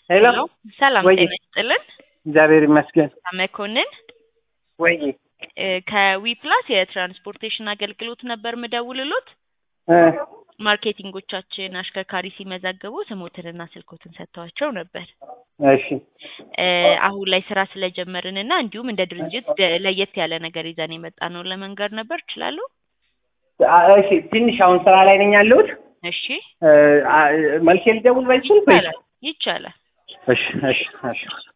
ሄሎ ሰላም ወይ ጤና ይስጥልን። እግዚአብሔር ይመስገን። መኮንን ወይ እ ከዊ ፕላስ የትራንስፖርቴሽን አገልግሎት ነበር ምደውልሎት። እ ማርኬቲንጎቻችን አሽከርካሪ ሲመዘግቡ ስሞትንና ስልኮትን ሰጥተዋቸው ነበር። እሺ እ አሁን ላይ ስራ ስለጀመርን እና እንዲሁም እንደ ድርጅት ደ- ለየት ያለ ነገር ይዘን የመጣ ነው ለመንገር ነበር እችላለሁ? አ- እሺ ትንሽ አሁን ስራ ላይ ነኝ ያለሁት። እሺ እ አ- መልሼ ልደውል በዚህ ስልክ ወይስ? ይቻላል ይቻላል። እሺ እሺ እሺ